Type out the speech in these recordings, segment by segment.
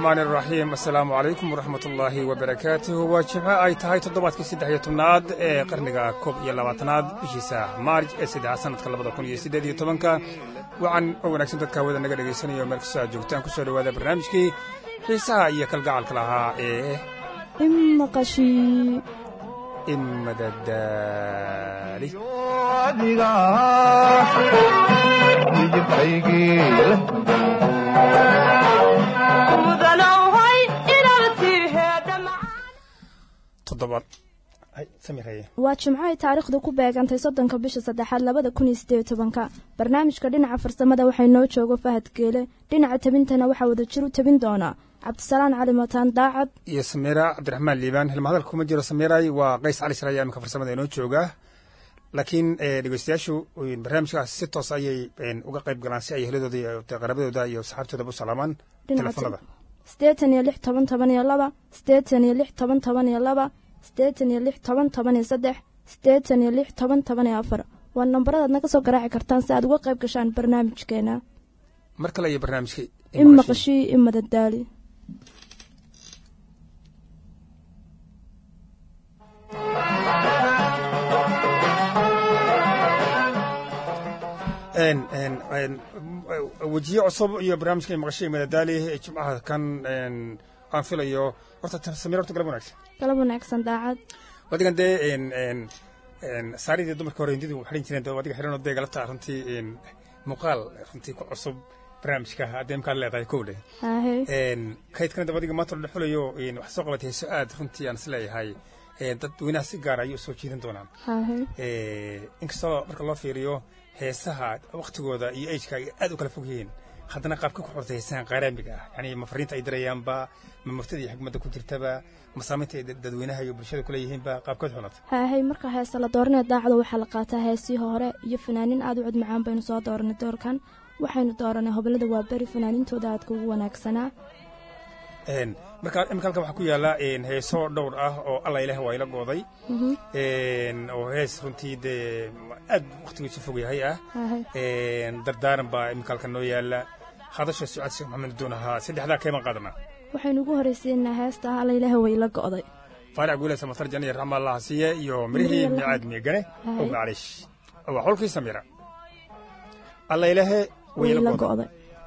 raxmaan iraxiim assalaamu calaykum waraxmat ullaahi wabarakaatuhu waa jimco ay tahay toddobaadkii saddex iyo tobnaad ee qarniga koob iyo labaatanaad bishiisa maarj ee saddexa sannadka labada kun iyo siddeed iyo tobanka wacan oo wanaagsan dadka hawada naga dhegaysanayo meel kastoo aad joogtaan ku soo dhowaada barnaamijkii xiisaha iyo kalgacalka lahaa ee imaqashii imadadaali toddobaad waa jimco ay taariikhdu ku beegantay soddonka bisha saddexaad labada kun iyo siddeed tobanka barnaamijka dhinaca farsamada waxay noo joogo fahad geele dhinaca tabintana waxaa wada jir u tabin doonaa cabdisalaan cali mataan daacad iyo samiira cabdiraxmaan liibaan hilma hadalka kuma jiro samiiray waa qays cali shir ayaa iminka farsamada inoo jooga laakiin dhegeystayaashu barnaamijkaas si toos ayay uga qayb galaan si ay heladooda iyo qarabadooda iyo saxaabtoodaba u salaamaan telefonada siddeetan iyo lix toban toban iyo laba siddeetan iyo lix toban toban iyo laba siddeetan iyo lix toban toban iyo saddex siddeetan iyo lix toban toban iyo afar waa nambaradaad naga soo garaaci kartaan si aad uga qayb gashaan barnaamijkeena mar kale iyo barnaamijka imaqashii imadadaali wejiye cusub iyo barnaamijka maqashay madadaali jimcaha kan aan filayo horta samir horta galab wanaagsan galab wanaagsan daacad wadigan dee saaridii dumarka hore hindidii xidhan jireen dee adiga xidhanoo dee galabta runtii muuqaal runtii ku cusub barnaamijka haddee imkaad leedahay kow dheh kaydkana dab adiga maanta la xulayo wax soo qabatay heeso aad runtii aan is leeyahay dad weynaha si gaara ayuu soo jiidan doonaan inkastoo marka loo fiiriyo heesaha waktigooda iyo ageka ay aad u kala fog yihiin haddana qaabka ku xortay heesahan qaaraamiga ah yani ma fariinta ay dirayaanba ma murtada iyo xigmadda ku jirtaba ma saamaynta ay dadweynaha iyo bulshada kuleeyihiinba qaabkood xunata hahay marka heese la dooranaya daacada waxaa la qaataa heesii hore iyo fanaaniin aad u cod macaan baynu soo dooranay doorkan waxaynu dooranay hobolada waa beri fanaaniintooda aadka ugu wanaagsanaa marka imika halkan waxaa ku yaalla heeso dhowr ah oo alla ilaah waa ila gooday oo hees runtii dee aad waktigiisu fog yahay ah dardaaran baa imika halkan noo yaalla hadasha sucaad sheekh maxamed duun ahaa saddexdaa keeban qaadanaa waxaynu ugu horraysiinaa heesta alla ilaah way ila go'day faarac guule samatar jana iyo raxma allah siiye iyo mirihii micaad miigane oo macliish waa xolkii samira alla ilaahe way ila go'day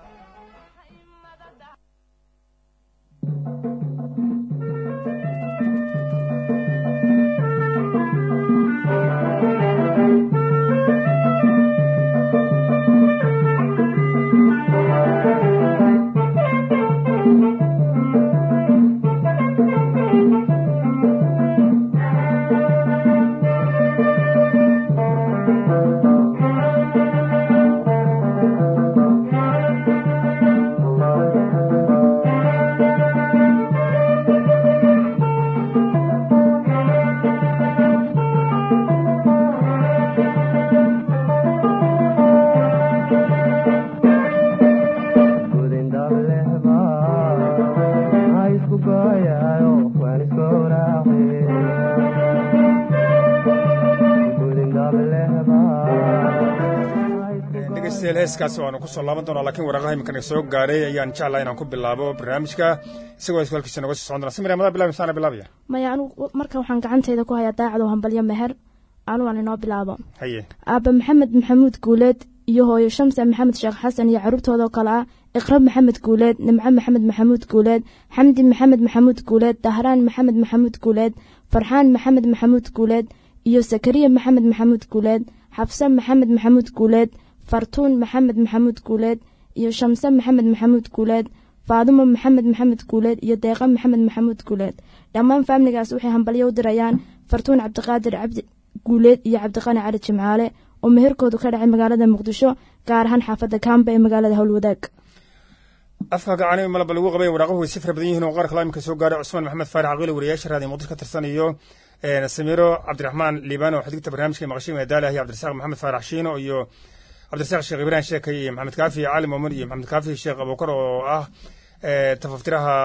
heeskaas waanu ku soo laaban doonaa lakiin waraqaha imikana soo gaaray ayaan jeclaa inaan ku bilaabo barnaamijka isagoo halkiisa noga sii socon doona samir madaa bilabi saana bilaabaya maya anugu marka waxaan gacantayda ku hayaa daacado hambalyo meher anugu aan inoo bilaabo haye aabba maxamed maxamuud guuleed iyo hooyo shamsa maxamed sheekh xasan iyo carruurtoodao kale ah iqrab maxamed guuleed nimco maxamed maxamuud guuleed xamdi maxamed maxamuud guuleed dahraan maxamed maxamuud guuleed farxaan maxamed maxamuud guuleed iyo sakariya maxamed maxamuud guuleed xabse maxamed maxamuud guuleed fartuun maxamed maxamuud guuleed iyo shamse maxamed maxamuud guuleed faadumo maxamed maxamed guuleed iyo deeqa maxamed maxamuud guuleed dhammaan faamiligaas waxay hambalyo u dirayaan fartuun cabdiqaadir cabdi guuleed iyo cabdiqani cali jimcaale oo meherkoodu ka dhacay magaalada muqdisho gaar ahaan xaafadda kaamba ee magaalada howlwadaag afka gacani malaba lagu qabay waraaqahu way si fara badan yihiin oo qaar kala imika soo gaaray cusmaan maxamed faarax aqili wariyaasha raadiyo muqdisho ka tirsan iyo samiiro cabdiraxmaan liibano xadigta barnaamijka maqashay madaalaha iyo cabdirasaaq maxamed faarax shiino iyo cabdirasaaq sheekh ibrahim sheekay iyo maxamed kaafi cali moomin iyo maxamed kaafi sheekh abuukar oo ah tafaftiraha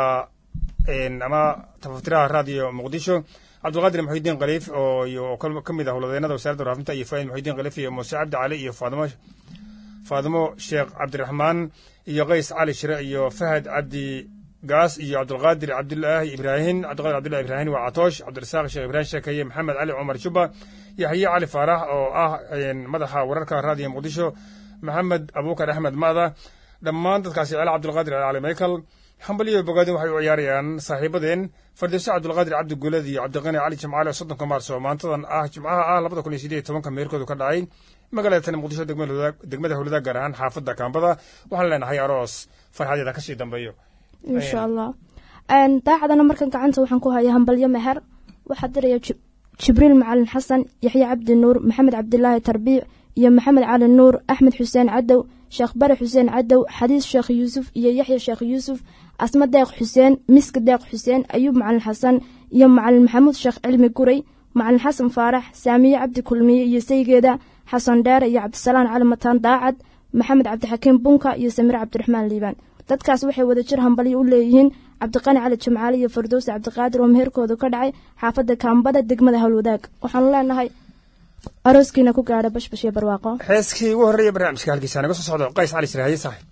ama tafaftiraha raadiyo muqdisho cabdulqaadir muxidiin khaliif oo iyo ka mid ah howladeennada wasaaradda waraafinta iyo faa'id muxidiin khaliif iyo muuse cabdi cali iyo faadimo faadimo sheekh cabdiraxmaan iyo qays cali shire iyo fahad cabdi gaas iyo cabdulqaadir cabdulaahi ibraahin cabdiqaadir cabdullahi ibraahin waa catoosh cabdirasaaq sheekh ibraahim sheekaye maxamed cali cumar juba yaxye cali faarax oo ah madaxa wararka raadiyo muqdisho maxamed abuukar axmed ma'da dhammaan dadkaasi cele cabdulqaadir cali michael hambaliyo bogaadin waxay u ciyaarayaan saaxiibadeen fardowse cabdulqaadir cabdi gulad iyo cabdiqani cali jimcaale oo soddonka maarso maantadan ah jimcaha ah labada kun iyo sideed tobanka meerkoodu ka dhacay magaalada tani muqdisho degmada howlada gaar ahaan xaafadda kaambada waxaan leenahay aroos farxadeeda kasii dambeeyo insha allah daacadana markan gacanta waxaan ku hayaa hambalyo meher waxaa diraya jibriil macalin xasan yaxye cabdi nuur maxamed cabdilaahi tarbiic iyo maxamed cali nuur axmed xuseen cadow sheekh bare xuseen cadow xadiis sheekh yuusuf iyo yaxya sheekh yuusuf asma deeq xuseen miska deeq xuseen ayuub macalin xasan iyo macalin maxamuud sheekh cilmi guray macalin xasan faarax saamiye cabdi kulmiye iyo saygeeda xasan dheere iyo cabdisalaan cali mataan daacad maxamed cabdixakiim bunka iyo samiir cabdiraxmaan liibaan dadkaas waxay wada jir hambalyo u leeyihiin cabdiqani cali jimcaale iyo fardowsi cabdiqaadir oo meherkoodu ka dhacay xaafadda kaambada degmada howlwadaag waxaanu leenahay arooskiina ku gaadha bashbash iyo barwaaqo heeskii ugu horreeya barnaamijka halkiisa naga soo socdo qays cali siraaye saaxib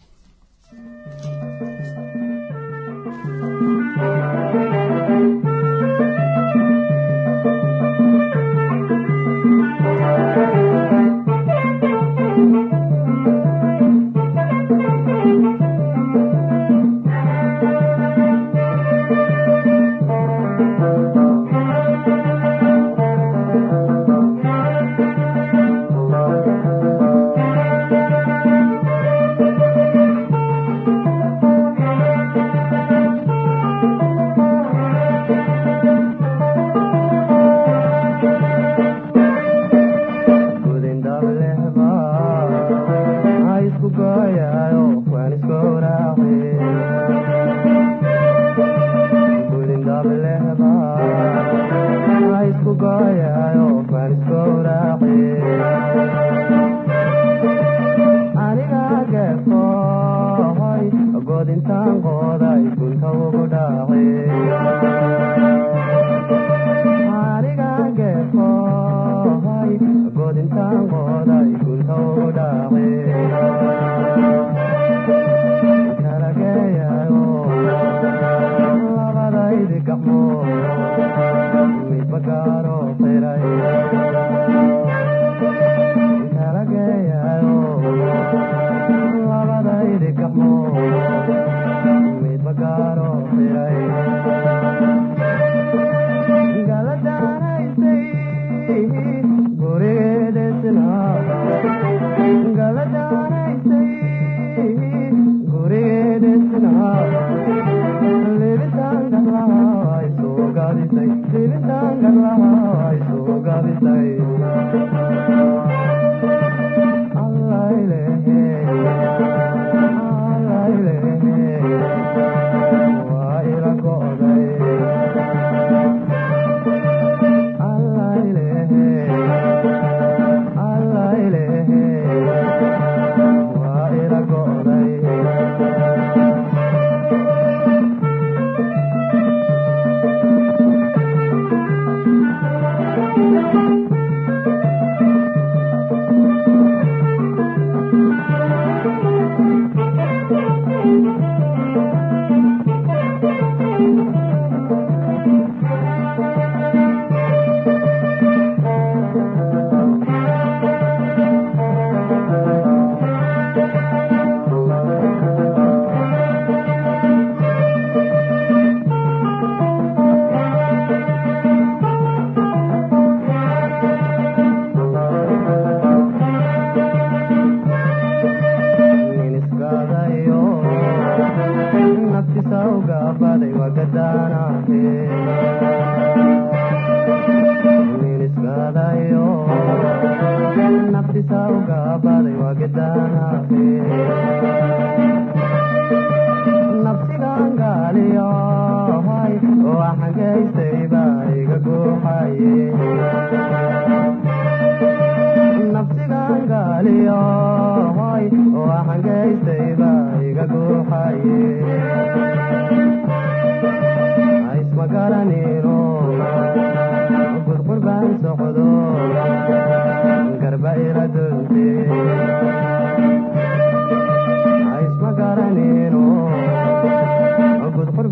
gudqur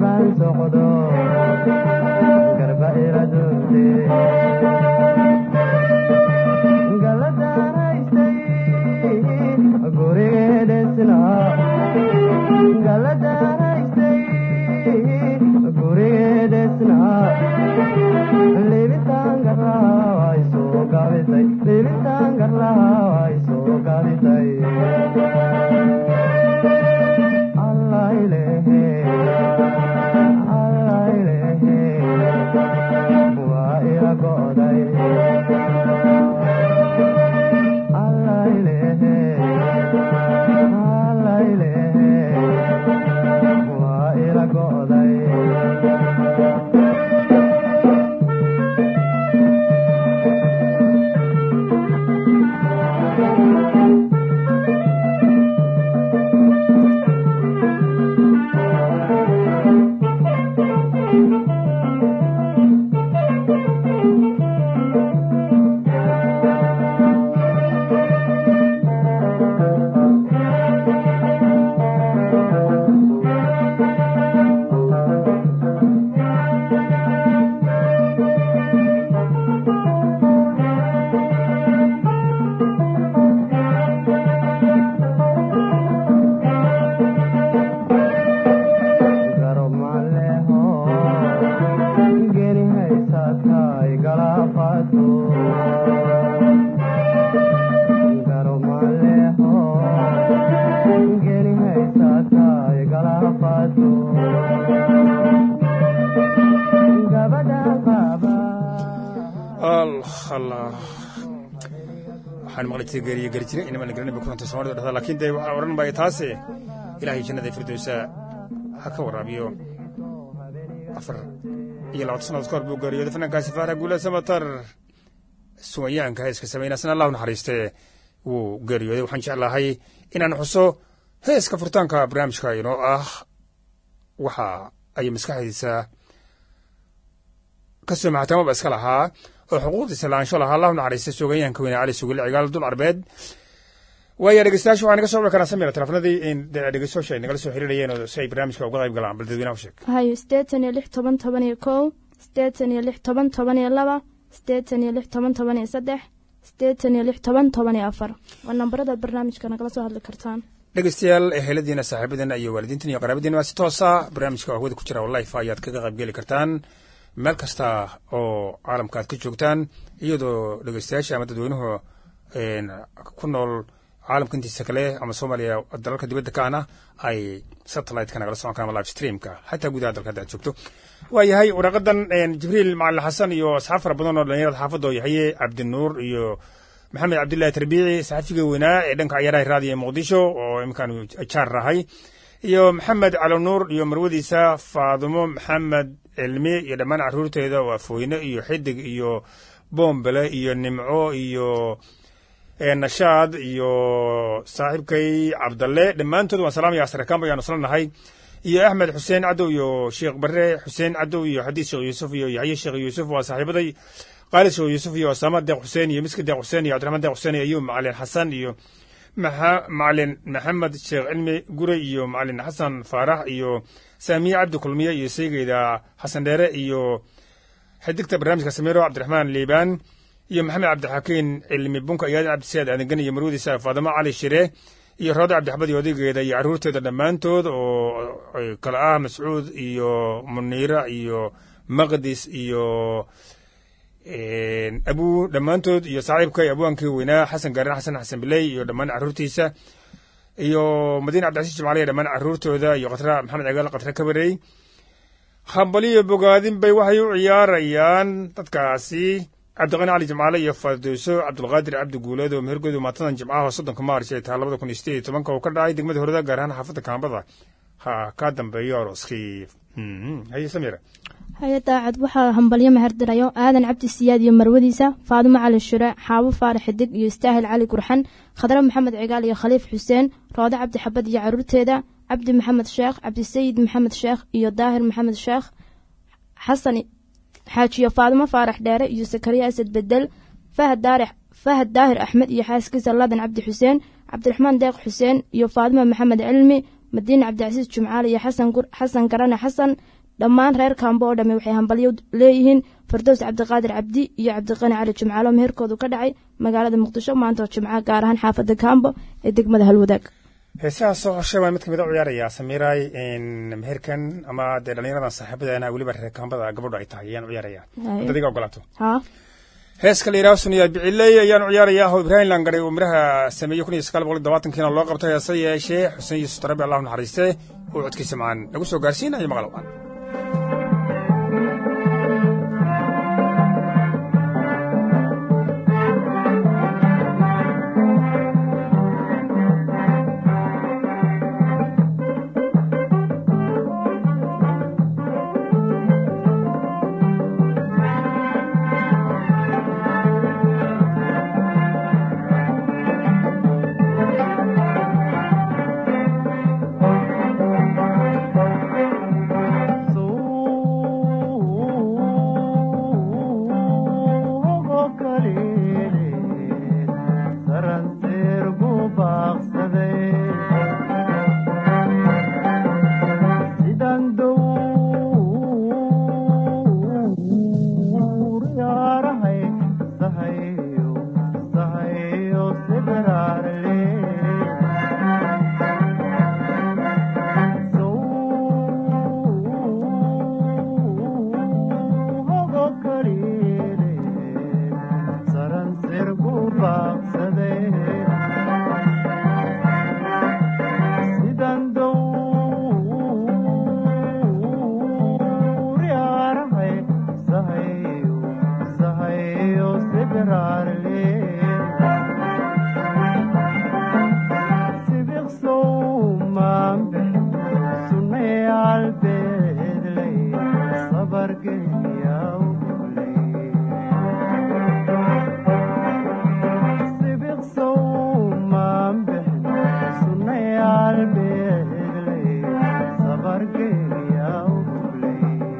waxaan maqli jiray geeriyo geri jire inama garan ba kuranta soomaalida dhahda laakiin dee waxaa odhan baya taase ilaahay jannada firdowsa ha ka waraabiyo afar iyo labaatan sannadood ka hor buu geeriyooday fanankaasi faara guula samatar suwayaanka heeska samaynaasna allahu naxariiste wuu geeriyooday waxaan jeclahay inaan xuso heeska furitaanka barnaamijka inoo ah waxa ay maskaxdiisa ka soo maxatamaba iska lahaa oo xuquuqdiisa laansho lahaa allahu naxariista suugayaanka weyne cali sugile cigaal dul arbeed waaya dhegeystayaasha waxaa naga soo wici karaa samira telefonadii dhegeystayaasha ay nagala soo xiriirayeen oo si ay barnaamijka uga qayb galaan bal dadweynaha u sheeg hayo siddeetan iyo lix toban toban iyo kow siddeetan iyo lix toban toban iyo laba siddeetan iyo lix toban toban iyo saddex siddeetan iyo lix toban toban iyo afar waa nambarada barnaamijka nagala soo hadli kartaan dhegeystayaal eheladiina saaxiibadiina iyo waalidiintan iyo qaraabadiina waa si toosa barnaamijka hawada ku jira life ayaad kaga qayb geli kartaan meel kasta oo caalamka aad ka joogtaan iyadoo dhegeystayaasha ama dadweynuhu ku nool caalamka intiisa kale ama soomaaliya dalalka dibadda ka ana ay satellite-ka nagala socon karaan ama live streamka xataa gudaha dalka hadda aad joogto waayahay waraaqadan jibriil macalin xasan iyo asxaab fara badan oo dhalinyarada xaafadda oo yahaye cabdinuur iyo maxamed cabdullaahi tarbiici saxafiga weynaa ee dhanka ciyaaraha raadiyo ee muqdisho oo iminkaan jaar rahay iyo maxamed calonuur iyo marwadiisa faadumo maxamed cilmi iyo dhammaan carruurteeda oo afooyne iyo xidig iyo boombele iyo nimco iyo nashaad iyo saaxiibkay cabdalle dhammaantood waan salaamaya asrakaan bayaanu isla nahay iyo axmed xuseen cadow iyo sheekh bare xuseen cadow iyo xadiis sheekh yuusuf iyo yaxye sheekh yuusuf waa saaxiibaday khaalid sheekh yuusuf iyo osama deeq xuseen iyo miski deeq xuseen iyo cabdiraxmaan deeq xuseen iyo ayub macalin xasan iyo macalin maxamed sheekh cilmi gure iyo macalin xasan faarax iyo saamiye cabdi kulmiye iyo seygeyda xasan dheere iyo xidigta barnaamijka samiro cabdiraxmaan liibaan iyo maxamed cabdixakiin cilmi bunka iyo aadan cabdisiyaad aadangan iyo marwadiisa faadamo cali shire iyo roode cabdixabad iyo odaygeeda iyo carruurteeda dhammaantood oo kale ah mascuud iyo muniira iyo maqdis iyo abu dhammaantood iyo saaxiibkay abwaankii weynaa xasan gaarin xasan xasan biley iyo dhammaan carruurtiisa iyo madiine cabdicasiis jimcaaliya dhammaan carruurtooda iyo khatra maxamed cigaal khatra kabarey hambaliyo bogaadin bay waxay u ciyaarayaan dadkaasi cabdiqani cali jimcaale iyo fardowso cabdulqaadir cabdi guuleed oo mehergoodu maatadan jimcaha soddonka maarch ay tahay labada kun iyo sideed iyo tobanka uu ka dhacay degmada horada gaar ahaan xaafadda kaambada ha ka dambeeyo arooskii haye samira haya daacad waxaa hambalyo mahardirayo aadan cabdi siyaad iyo marwadiisa faadumo cali shure xaabo faarax xidig iyo istaahil cali gurxan khadre maxamed cigaal iyo khaliif xuseen roode cabdi xabad iyo caruurteeda cabdi maxamed sheekh cabdisayid maxamed sheekh iyo daahir maxamed sheekh xasan xaajiyo faadumo faarax dheere iyo sakariya asad bedel fahad daahir axmed iyo xaaskiisa ladan cabdi xuseen cabdiraxmaan deeq xuseen iyo faadumo maxamed cilmi madiine cabdicasiis jumcaale iyo xasan garane xasan dhammaan reer kaambo oo dhamme waxay hambalyo leeyihiin fardows cabdiqaadir cabdi iyo cabdiqani cali jimcaalo meherkoodu ka dhacay magaalada muqdisho maanta oo jimca gaar ahaan xaafadda kaambo ee degmada halwadaag heesahaas soo hoshay baan mid kamid a ciyaarayaa samiiraay meherkan ama dee dhallinyaradan saaxiibadeena weliba reer kaambada gabadhu ay tahay ayaan u ciyaarayaa hadda adiga ogolaato haa heeska la yidhaha suniya biciley ayaan u ciyaarayaa oo ibraahim langare uu midhaha sameeyey kun iyo sagaal boqol labaatankiina loo qabtay heese yeeshee xuseen yuusuf tarabi allahu naxariiste uu codkiisa macaan nagu soo gaarsiinayo maqal waan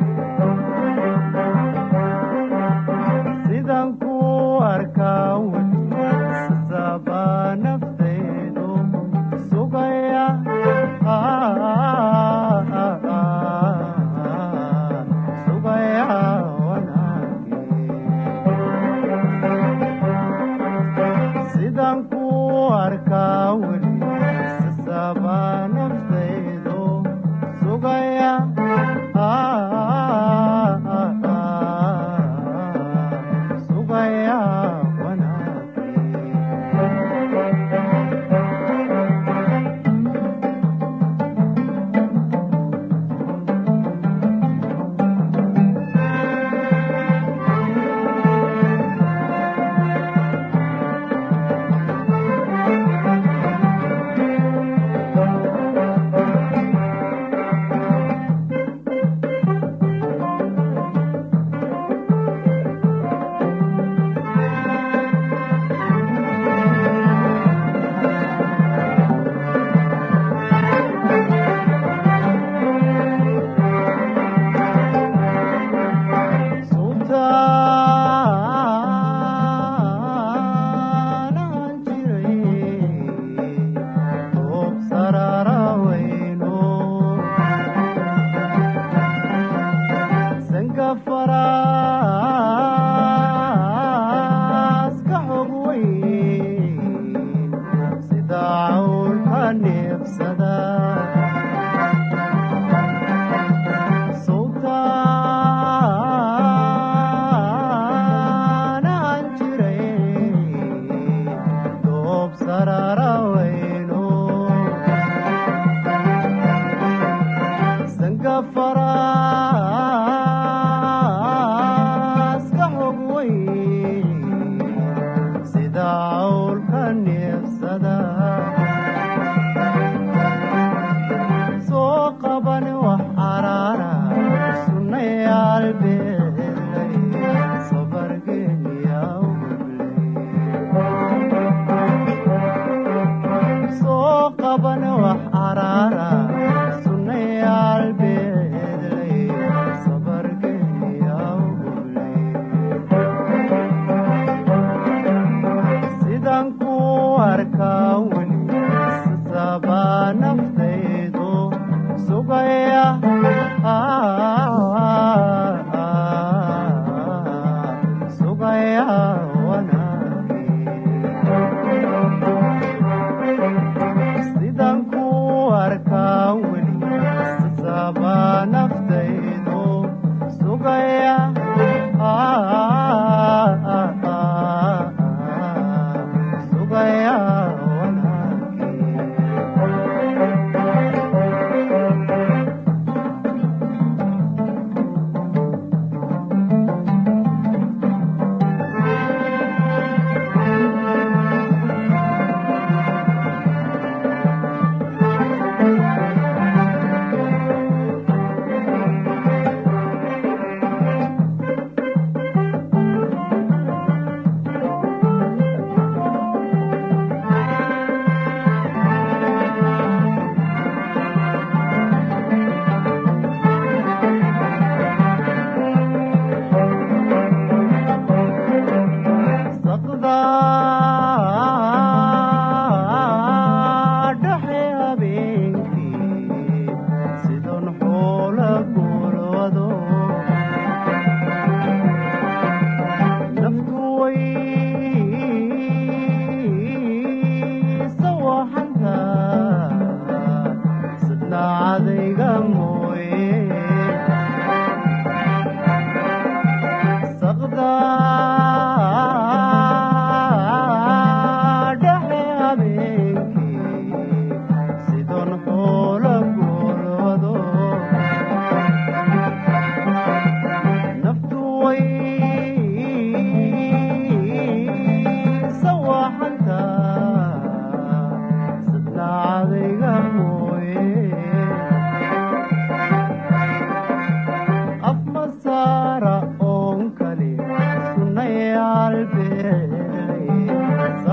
sidan ku arkaa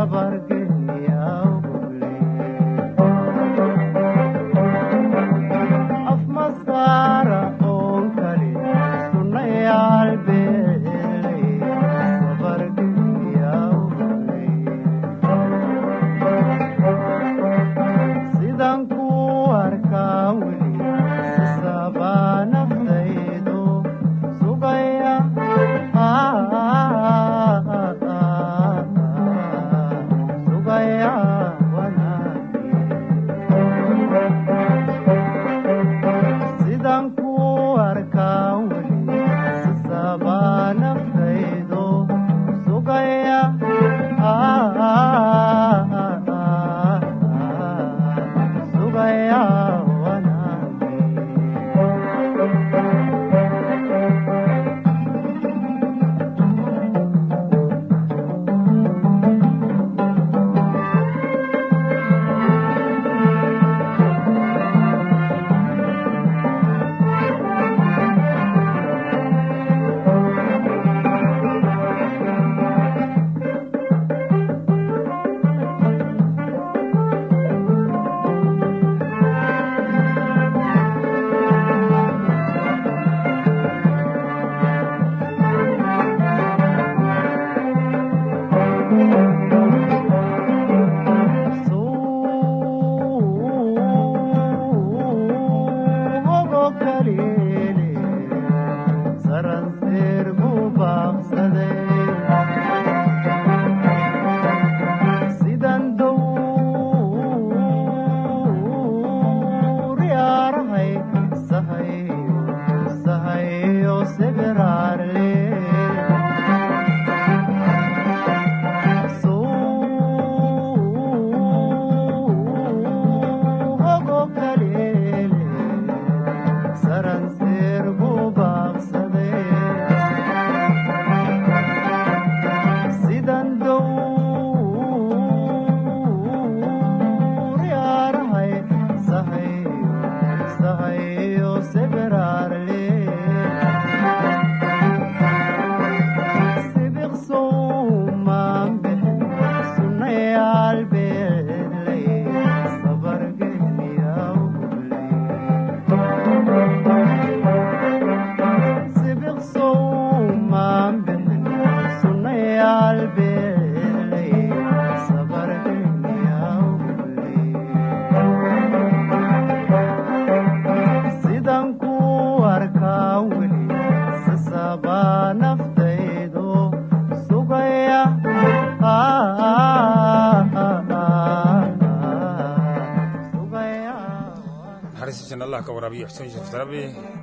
allah ka waraabiyo xuseen sheekh sarabi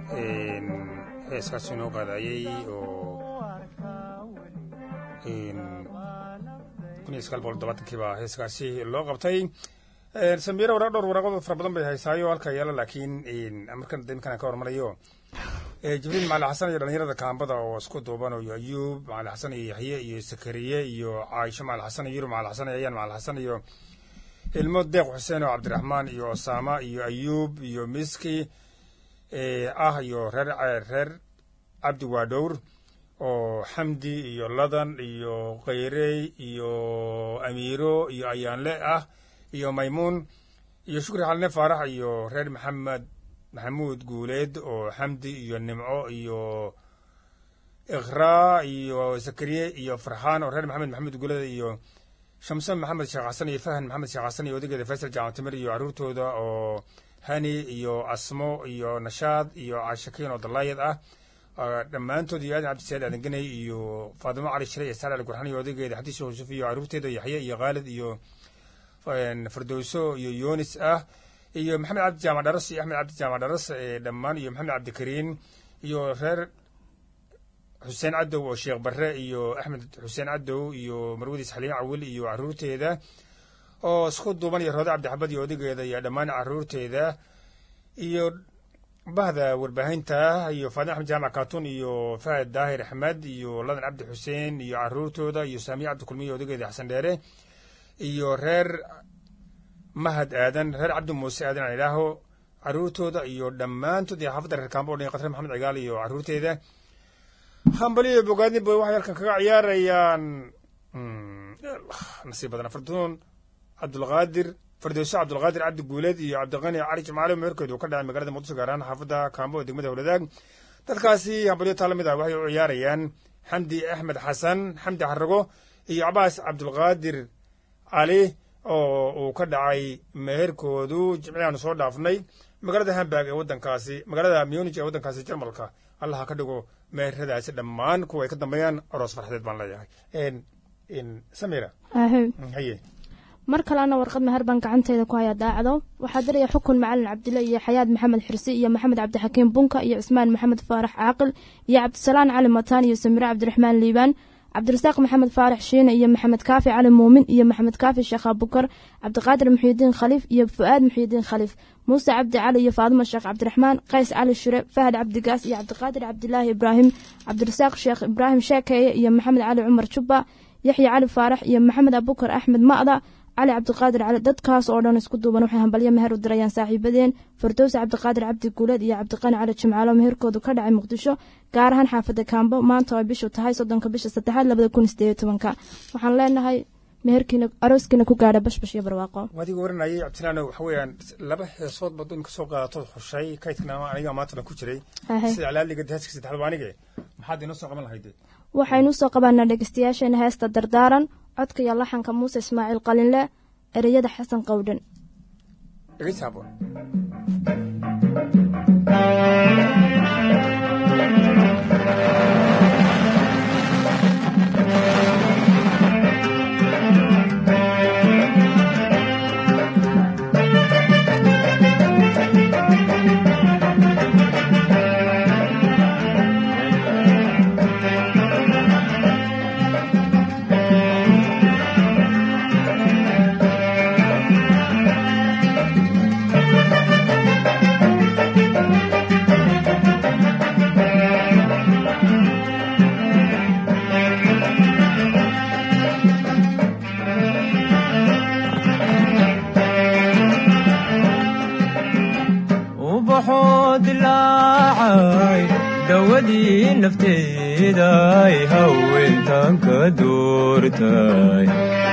heeskaas inoo qaadayey oo kun iyo sagaal boqol todobaatankii baa heeskaasi loo qabtay samiiro waraaq dhowr waraaqood fara badan bay haysaayo halka yaala laakiin markan imkan ka hormarayo jibriil macali xasan iyo dhalinyarada kaambada oo isku duuban iyo ayuub macali xasan iyo yaxye iyo sakariye iyo caaisho macali xasan iyo yurub macali xasan iyo ayaan macali xasan iyo ilmo deeq xuseen oo cabdiraxmaan iyo osama iyo ayuub iyo miski ah iyo reer reer cabdi waadhowr oo xamdi iyo ladan iyo kayrey iyo amiiro iyo ayaanle ah iyo maymuun iyo shukri xalne faarax iyo reer maxamed maxamuud guuleed oo xamdi iyo nimco iyo ikhraa iyo zakariye iyo farxaan oo reer maxamed maxamuud guuleed iyo shamse maxamed sheekh xasan iyo fahan maxamed sheekh xasan iyo odageeda faysal jaamatimir iyo carruurtooda oo hani iyo asmo iyo nashaad iyo caashakiin oo dalaayad ah dhammaantood iyo aadan cabdisaad aadanganay iyo faadimo cali shire iyo saal ali gurxan iyo odageeda xadiis yuusuf iyo carruurteeda yaxye iyo khaalid iyo firdowso iyo yunis ah iyo maxamed cabdi jaamac dharas iyo axmed cabdi jaamac dharas dhammaan iyo maxamed cabdikariin iyo reer xuseen cadow oo sheekh barre iyo axmed xuseen cadow iyo marwadiis xaliime cawil iyo carruurteeda oo isku duuban iyo roode cabdixabad iyo odageeda iyo dhammaan carruurteeda iyo bahda warbaahinta iyo faadin axmed jaamac katun iyo fahad daahir axmed iyo ladan cabdi xuseen iyo carruurtooda iyo saamiye cabdikulmiyo odageeda xasan dheere iyo reer mahad aadan reer cabdi muuse aadan aan idhaaho carruurtooda iyo dhammaantood iyo xaafadda reer kaambo o dhan qatre maxamed cigaal iyo carruurteeda hambaliyo bogaadin boy waxay halkan kaga ciyaarayaan nasiib badana farduun cabdulqaadir fardowso cabdulqaadir cabdi guuleed iyo cabdiqani cali jimcaale meherkoodu ka dhacay magaalada muqdisho gaar ahaan xaafadda kaambo ee degmada howladaag dadkaasi hambalyo taa lamid ah waxay u ciyaarayaan xamdi axmed xasan xamdi xarago iyo cabaas cabdulqaadir cali oo uu ka dhacay meherkoodu jimciyaanu soo dhaafnay magaalada hamburg ee waddankaasi magaalada munich ee waddankaasi jarmalka allaha ka dhigo meheradaasi dhammaan kuwa ay ka dambeeyaan aroos farxadeed baan leeyahay samira haye mar kalena warqad meher baan gacanteyda ku haya daacdo waxaa diraya xukun macalin cabdille iyo xayaad maxamed xirsi iyo maxamed cabdixakiim bunka iyo cismaan maxamed faarax caaqil iyo cabdisalaan cali mataan iyo samire cabdiraxmaan liibaan cabdirasaaq maxamed faarax shiine iyo maxamed kaafi cali muumin iyo maxamed kaafi sheekh abukar cabdiqaadir muxiidiin khaliif iyo fu-aad muxiidiin khaliif muuse cabdi cali iyo faadimo sheekh cabdiraxmaan qays cali shure fahad cabdigaas iyo cabdiqaadir cabdilaahi ibraahim cabdirasaaq sheekh ibraahim sheekeeye iyo maxamed cali cumar jubba yaxya cali faarax iyo maxamed abukar axmed ma'da cali cabdiqaadir cali dadkaas oo dhan isku duuban waxay hambalyo meher u dirayaan saaxiibadeen fardowsi cabdiqaadir cabdi guuleed iyo cabdiqani cali jimcaalo meherkoodu ka dhacay muqdisho gaar ahaan xaafadda kaambo maanta oo bishu tahay soddonka bisha saddexaad labada kun sideed tobanka waxaan leenahay meherkiina arooskiina ku gaadha bashbash iyo barwaaqo adiga waranayay cabdilaano waxa weeyaan laba heesood baad in kasoo qaadatood xushay kaydkana aniga maantana ku jiray sida calaaliga heeska saddexaad anige maxaad inoo soo qaban lahayde waxaynu soo qabaanaa dhegeystayaasheena heesta dardaaran codka iyo laxanka muuse ismaaciil qalinle ereyada xasan qowdhan nafteeday haweentan ka doortay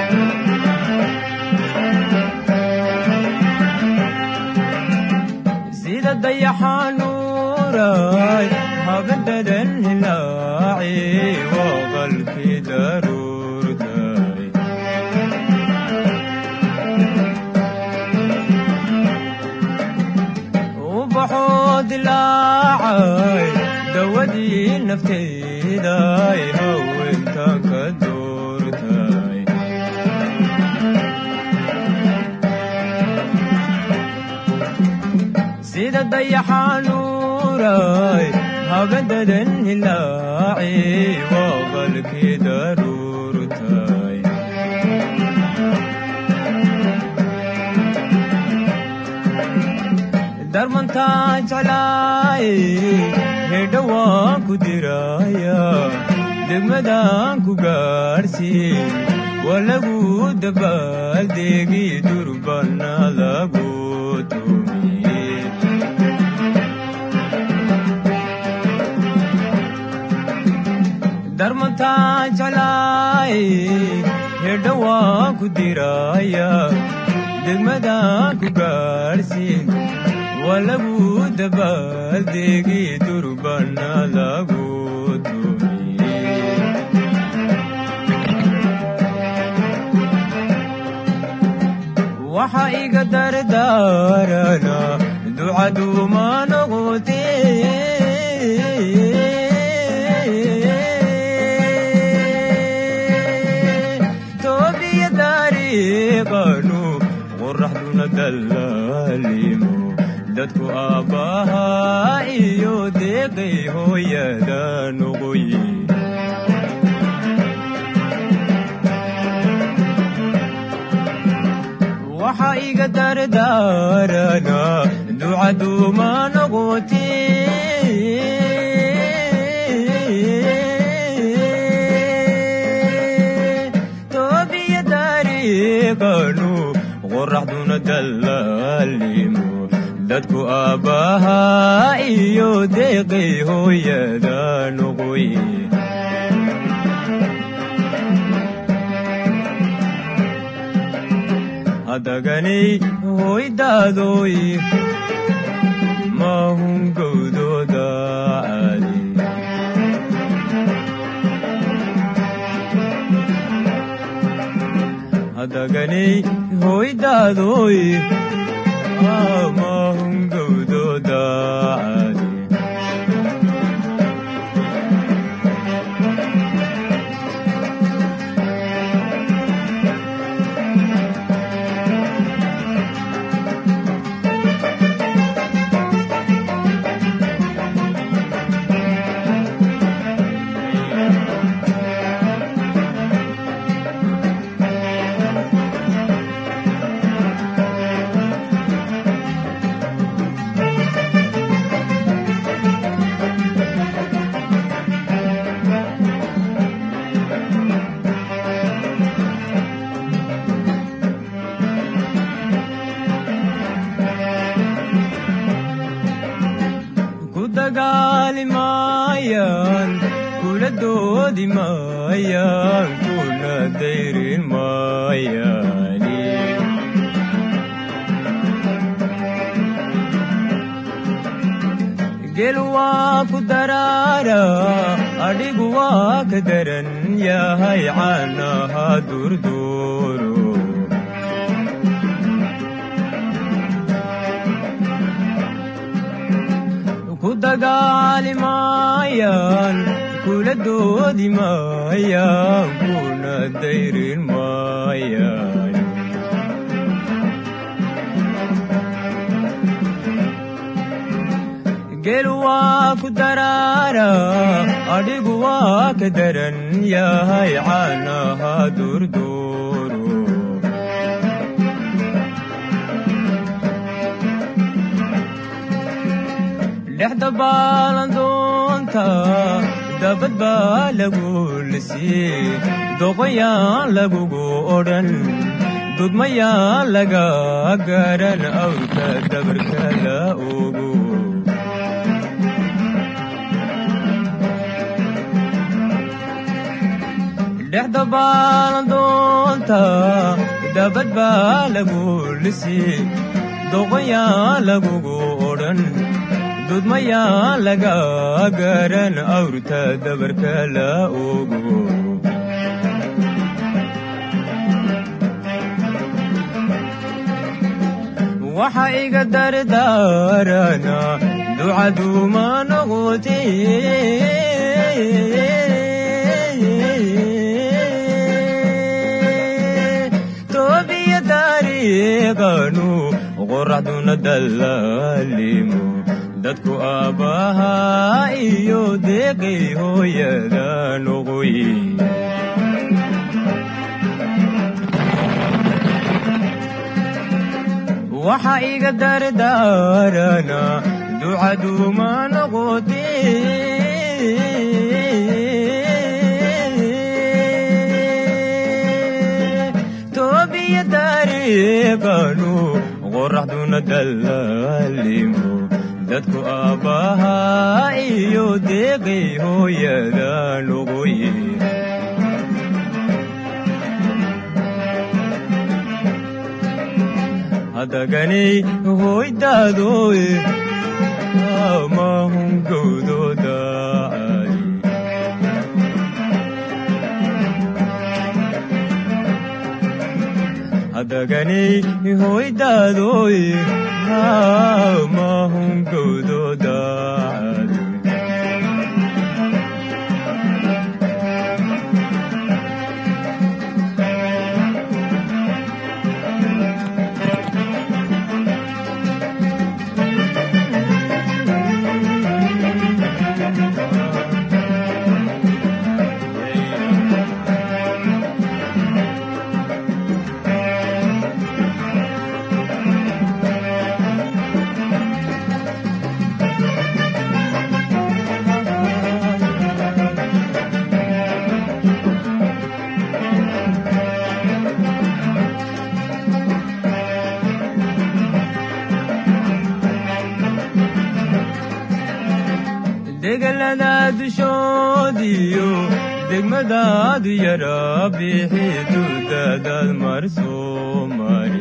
sida dayaxanuuray habadadan hilaaci waa qalkii daruurtay ubaxoo dilaacay dawadii nafteeday haweentan ka doortay sida dayaxanuuray habadadan hilaaci waa qalkii daruurtay darmantaa jeclaay hedha waan ku diraya degmadaan ku gaadhsiin waa lagu dabaaldeegi durbana lagu tumiye darmantaa jeclaay hedha waan ku diraya degmadaan ku gaadhsiin waa lagu dabaaldeegi durbana lagu tumiye waxa iga dardaarana ducaduuma noqote toobiya dariiqanu qoraxduna dallaalimo dadku aabbahaa iyo deeqay hooyada noqoye waxa iga dardaarana ducaduuma noqote toobiya dariiqanu qoraxduna dallaalimo dadku aabbahaa iyo deeqay hooyada noqoye hadaganay hoydaadoy mahun gowdooda caadi hadaganay hoydaadoy mahun gowdooda caadi ku dagaali maayaan kula doodi maayaan kuna dayrin maayaani gel waa ku daraara adhigu waa ka daran yahay caanaha durduuro ku dagaali maayaan kula doodi maayaan kuna dayrin maayaan gel waa ku daraara adhigu waa ka daran yahay caanaha durduuro dhexda baalandoonta dabad baa lagu lisii doqoyaan lagugu odhan dudmayaan laga garan awrka dabarka la ogo dhexda baalandoonta dabad baa lagu lisii doqoyaan lagugu odhan dudmayaan laga garan awrta dabarka la ogo waxa iga dardaarana ducaduma noqote toobiya dariiqanu qoraxduna dallaalimo dadku aabbahaa iyo deeqay hooyada noqoy waxa iga dardaarana ducaduma noqote toobiya dariiqanu qoraxduna dallaalimo dadku aabbahaa iyo deeqay hooyada noqoy hadaganay hoydaadoy mahun gowdooda caadi hadaganay hoydaadoy mahun gowdooda caadi degelada dushoodiyo degmadaadu yara bixi duudadaad mar soo mari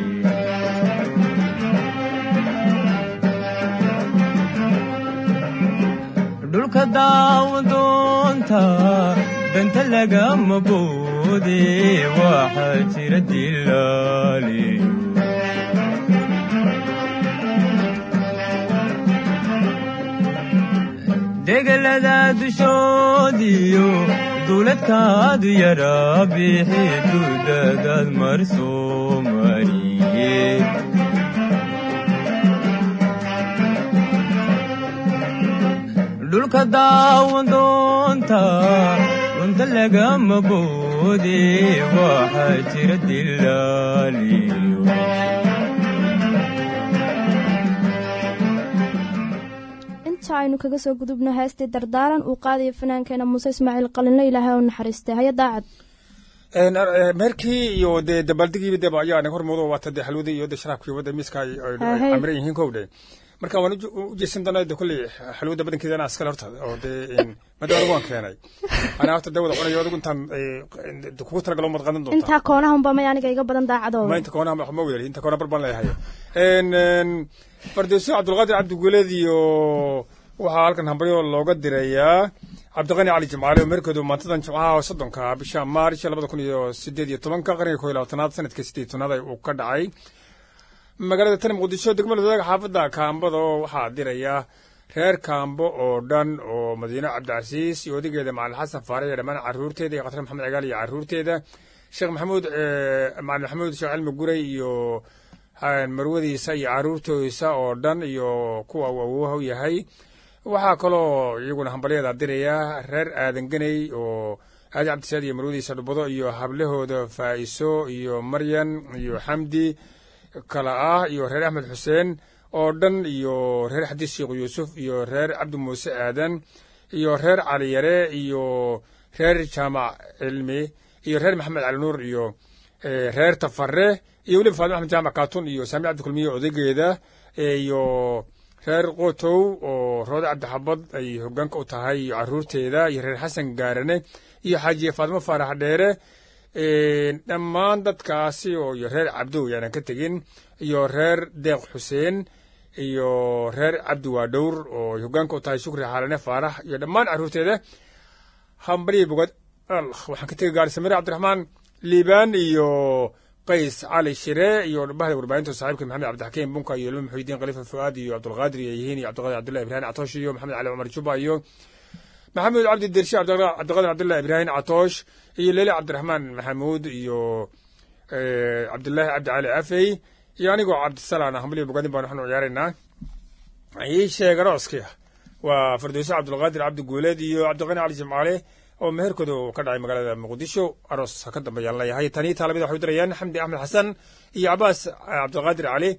dhulka daawadoonta danta lagama boode waxaa jira dilaaliyo degelada dushoodiyo duuladkaadu yara bixi duudadaad mar soo mariye dhulka daawadoonta runta lagama boode waxaa jira dilaaliyo inta aynu kaga soo gudubno heestii dardaaran uu qaadayo fannaankeena muuse ismaaciil qalinle ilaahay oo naxariistay haya daacad meerkii iyo dee dabaaldegiiba deba ayaa naga hormoodo waata dee xalwadii iyo de sharaabkii wadda miiska ay Ahey. camiran yihiin kowdhe marka waan uju- u jeesan doonaa de kolley xalwada badankeeda anaa iskale horta oo dee madaa anigu waan keenay anaa horta dee wada cunayo adigu intaan eh, de kugu talagalo umad qadan doontaa intaa koonahunba may aniga iga badan daacadooda ma inta koonaha ma ma weli inta koona bar baan leeyahay En, en, fardeeso cabdulqaadir cabdiguleed iyo waxaa halkan hambalyo looga dirayaa cabdiqani cali jimcaale oo meerkoodu maantadan jimcaha oo soddonka bisha maaris labada kun iyo sideed iyo tobanka qarniga koo iyo labaatanaad sanadka sideed iyo tobnaad uu ka dhacay magaalada tani muqdisho degmada wadaag xaafadda kaambada oo waxaa diraya reer kaambo oo dhan oo madiine cabdicasiis iyo odageeda macalin xasan faare iyo dhammaan caruurteeda iyo khatar maxamed cigaal iyo caruurteeda sheekh maxamuud eh, macalin maxamuud sheekh cilmi guray iyo eh, marwadiisa iyo caruurtoisa oo dhan iyo kuwa uu awooha u yahay waxaa kaloo iyaguna hambalyada diraya reer aadan ganey oo aadi cabdisaad iyo marwadiisa dhubado iyo hablahooda faa'iso iyo maryan iyo xamdi kala ah iyo reer axmed xuseen oo dhan iyo reer xadiis sheekh yuusuf iyo reer cabdi muuse aadan iyo reer cali yare iyo reer jaamac cilmi iyo reer maxamed cali nuur iyo eh, reer tafare iyo weliba faadima axmed jaamac kaatun iyo saami cabdi kulmiye odaygeeda eh, iyo reer qotow oo roode cabdixabad ay hogaanka u tahay iyo caruurteeda iyo reer xasan gaarane iyo xaajiye faadimo faarax dheere Een, dhammaan dadkaasi oo iyo reer cabdow yaanan ka tegin iyo reer deeq xuseen iyo reer cabdi waadhowr oo ay hogaanka u tahay shukri xaalane faarax iyo dhammaan caruurteeda hambalyi bogad allah waxaan ka tegay gaari samire cabdiraxmaan liibaan iyo qays cali shire iyo bahda warbaahinta saaxiibka maxamed cabdixakiim bunka iyo ilmo muxuudiin khalifa fuaad iyo cabdulqaadir iyo yihiin iyo cabdiqaadir cabdullahi ibrahim catoosh iyo maxamed cali cumar juba iyo maxamuud cabdi dershe cabdiqa- cabdiqaadir cabdullahi ibraahim catoosh iyo leele cabdiraxmaan maxamuud iyo eh, cabdullaahi cabdi cali afey iyo anigoo cabdisalaan ah hambalyo bogadin baan waxaanu ciyaaraynaa ii sheeg arooskii waa firdowso cabdulqaadir cabdi guuleed iyo cabdiqani cali jimcaale oo meherkooda uu ka dhacay magaalada muqdisho aroos ha ka dambeeyaan leeyahay tanii taalamida waxay u dirayaan xamdi axmed xasan iyo cabaas cabdiqaadir cali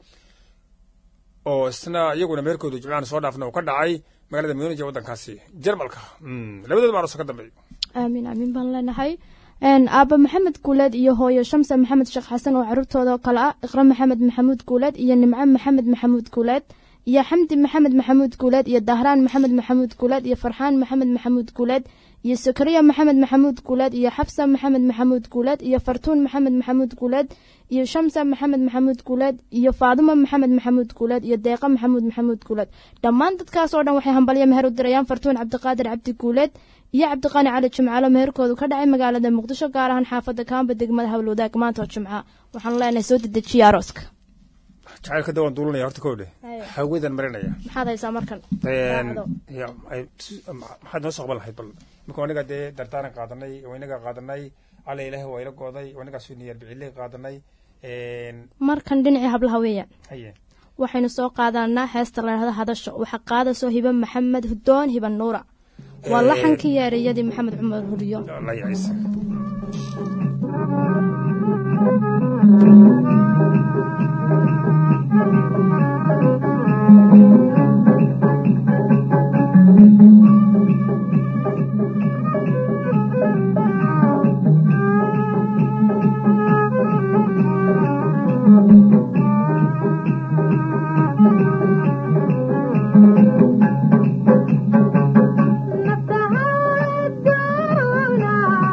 oo isna iyaguna meherkooda jimcahan soo dhaafna uu ka dhacay magaalada munij ee waddankaasi jarmalka Mm, labadooda aroos ha ka dambeeyo aamiin aamiin baan leenahay aaba maxamed guuleed iyo hooyo shamsa maxamed sheekh xasan oo caruurtooda oo kale ah iqra maxamed maxamuud guuleed iyo nimco maxamed maxamuud guuleed iyo xamdi maxamed maxamuud guuleed iyo dahraan maxamed maxamuud guuleed iyo farxaan maxamed maxamuud guuleed iyo sakariya maxamed maxamuud guuleed iyo xafsa maxamed maxamuud guuleed iyo fartuun maxamed maxamuud guuleed iyo shamsa maxamed maxamuud guuleed iyo faadimo maxamed maxamuud guuleed iyo deeqa maxamuud maxamuud guuleed dhammaan dadkaas oo dhan waxay hambalyo meher u dirayaan fartuun cabdiqaadir cabdi guuleed iyo cabdiqani cali jimcaalo meherkoodu ka dhacay magaalada muqdisho gaar ahaan xaafadda kaamba degmada hawlwadaag maanta oo jimca waxaan leenahay soo dedejiya arooska jacaylka dawaan duulanaya horta kowdhe Haya. hawadan marinaya maxaad haysaa markan Een, Raacdo. ya, ay- s- maxaad noo soo qaban lahayd bal marka anaga dee dardaaran qaadanay oo inaga qaadanay alla ilaahi waa ila gooday oo inagaa suniyar biciley qaadanay Een, markan dhinacii hablaha weeyaan haye waxaynu soo qaadanaa heesta layidhahdo hadasho waxaa qaadasoo hiba maxamed hudoon hiba nuura waa Ee. laxankii yeerayadii maxamed cumar huriyo la yacaysa نفسها الدونة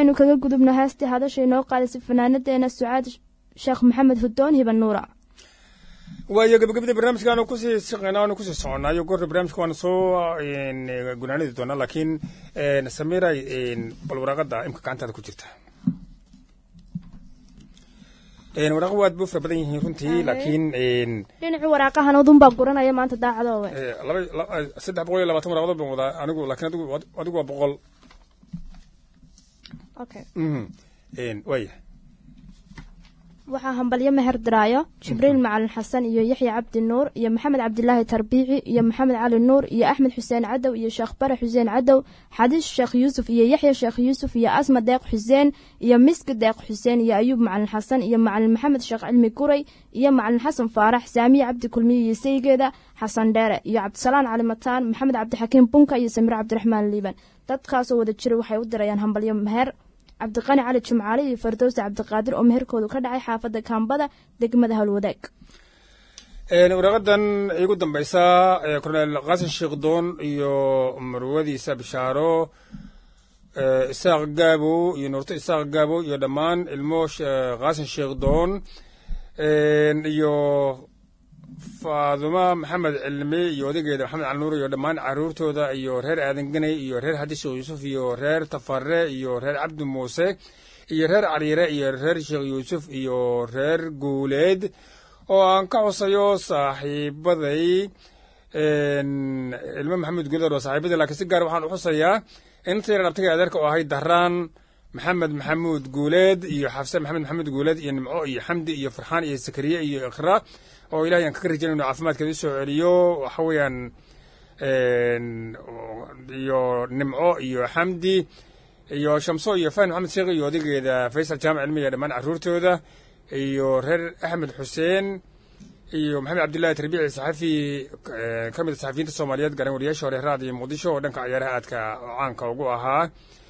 aynu kaga gudubno heestii hadasha inoo qaadaysa fanaanadeena sucaad sheekh maxamed hudoon hiban nuura waayo gabagabadii barnaamijka aanu kusii shaqeynaa aanu kusii soconaayo goorta barnaamijka waanu soo gunaanidi doonaa laakiin samiray bal waraaqada imka gacantaada ku jirta waraaqa waad bu fara badan yihiin runtii laakiin dhinacii waraaqahan udunbaa guranaya maanta daacadoowe laba saddex boqol iyo labaatan waraqadood baan wadaa anigu laakiin adigu adigu waa boqol okay waaya waxaa hambalyo meher diraayo jibriil macalin xasan iyo yaxya cabdi nuur iyo maxamed cabdilaahi tarbiici iyo maxamed cali nuur iyo axmed xuseen cadow iyo sheekh bare xuseen cadow xadiis sheekh yuusuf iyo yaxya sheekh yuusuf iyo asma deeq xuseen iyo miski deeq xuseen iyo ayuub macalin xasan iyo macalin maxamed sheekh cilmi guray iyo macalin xasan faarax saamiye cabdi kulmiye iyo saygeeda xasan dheere iyo cabdisalaan cali mataan maxamed cabdixakiim bunka iyo samir cabdiraxmaan liiban dadkaasoo wada jira waxay u dirayaan hambalyo meher cabdiqani cali jimcaale iyo fardowsa cabdiqaadir oo meherkoodu ka dhacay xaafadda kaambada degmada howlwadaag waraaqadan igu dambaysa korneel qaasin sheekdoon iyo marwadiisa bishaaro isaaq gaabo iyo nuurto isaaq gaabo iyo dhammaan ilmo qaasin sheekdoon iyo faaduma maxamed cilmi iyo odageeda maxamed cali nuur iyo dhammaan caruurtooda iyo reer aadan ganay iyo reer xadi sheekh yuusuf iyo reer tafare iyo reer cabdi muuse iyo reer cariire iyo reer sheekh yuusuf iyo reer guuleed oo aan ka xusayo saaxiibaday ilmo maxamed guuleed oo saaxiibaday laakiin si gaar waxaan u xusayaa inta yar abtiga adeerka oo ahay dahraan maxamed maxamuud guuleed iyo xafse maxamed maxamuud guuleed iyo nimco iyo xamdi iyo farxaan iyo sakariye iyo iqra oo ilahay aan kaga rajayn inu caafimaadkeeda usoo celiyo waxa weeyaan iyo nimco iyo xamdi iyo shamso iyo fan maxamed sheekh iyo odageeda faysal jaamac cilmi iyo dhammaan caruurtooda iyo reer axmed xuseen iyo maxamed cabdillahi tarbiici saxafi ka mid a saxafiyiinta soomaaliyeed garan wariyaasha hore raad iyo muqdisho oo dhanka ciyaaraha aadka caanka ugu ahaa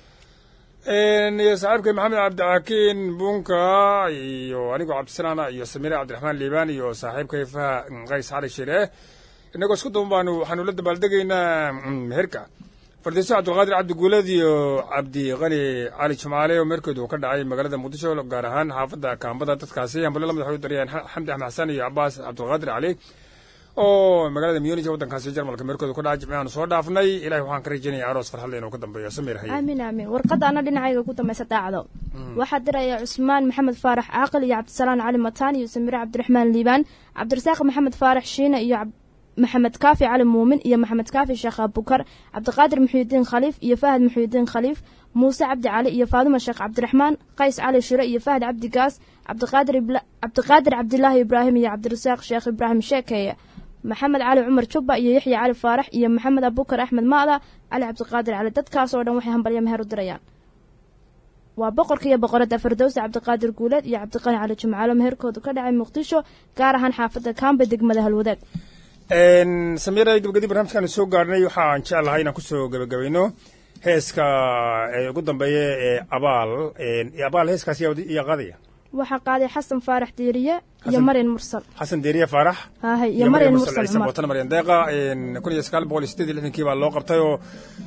iyo saaxiibkay maxamed cabdixakiin bunka iyo anigoo cabdisalaana iyo samire cabdiraxmaan liibaan iyo saaxiibkay faha qays cali shire inagoo isku duban baanu waxaanu la dabaaldegaynaa meherka fardiiso cabdulqaadir cabdi guuleed iyo cabdiqani cali jumcaale oo meherkoodu ka dhacay magaalada muqdisho gaar ahaan xaafadda kaambada dadkaasi hambalo lamid waxay u darayaan xamdi axmed xasan iyo cabaas cabdulqaadir cali oo magaalada munich waddankaasi jarmalka meerkooda ku dhaca jimcaanu soo dhaafnay ilahay waxaan ka rajaynaya aroos farxadle inuu ka dambeeyo samir haye aamin aamin warqadda ana dhinacayga ku dambaysa daacdo waxaa diraya cusmaan maxamed faarax caaqil iyo cabdisalaan cali mataan iyo samire cabdiraxmaan liibaan cabdirasaaq maxamed faarax shiine iyo maxamed kaafi cali muumin iyo maxamed kaafi sheekh abukar cabdiqaadir muxuudiin khaliif iyo fahad muxuudiin khaliif muuse cabdi cali iyo faaduma sheekh cabdiraxmaan qays cali shire iyo fahad cabdi gaas cabdiqaadir cabdilaahi ibraahim iyo cabdirasaaq sheekh ibraahim sheekeeye maxamed cali cumar jubba iyo yaxya cali faarax iyo maxamed abukar axmed maada cali cabdiqaadir cali dadkaas oo dhan waxay hambalyo meher u dirayaan waa boqorka iyo boqoradda fardowsa cabdiqaadir guuleed iyo cabdiqani cali jimcaalo meherkoodu ka dhacay muqdisho gaar ahaan xaafadda kaamba degmada halwadaag samiira gabagadi barnaamijkaanu soo gaarnay waxaan jeclahay inaan kusoo gebagabayno heeska ugu dambeeya ee abaal abaal heeskaas yaa qaadaya waxaa qaaday xasan faarax diiriye iyo maryan mursal xasan deeriye faarax hahay iyo maryan mursal cumar watan maryan deeqa kun iyo sagaal boqol iyo sideed iyo lixdankii baa loo qabtay oo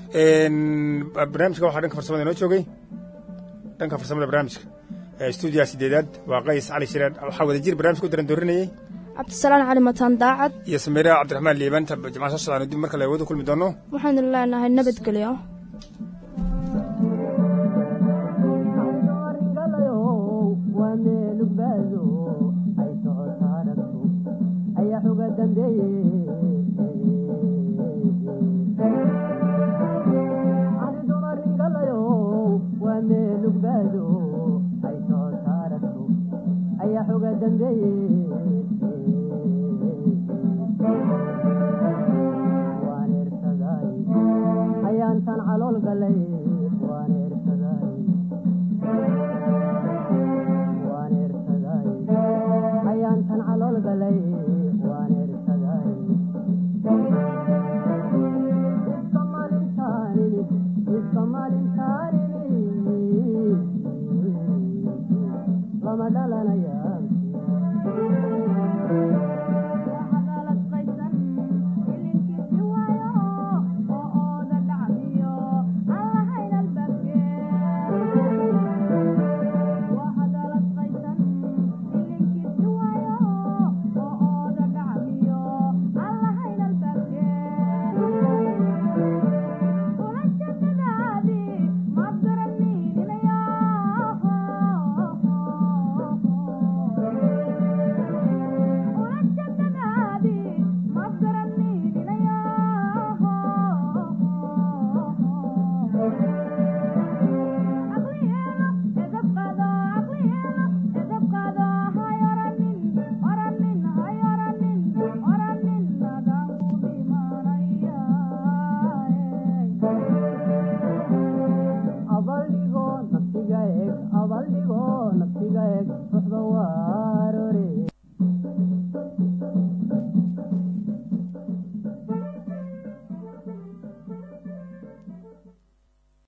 barnaamijka waxaa dhanka farsamada inoo joogay dhanka farsamada barnaamijka stuudiyaha sideedaad waa qays cali shireen waxaa wada jir barnaamijka u daran doorinayay cabdisalaan cali mataan daacad iyo samiira cabdiraxmaan liibanta jimcaha soo socdaanu dib marka la wada kulmi doono waxaanu leenahay nabadgelyo Lama dalana ya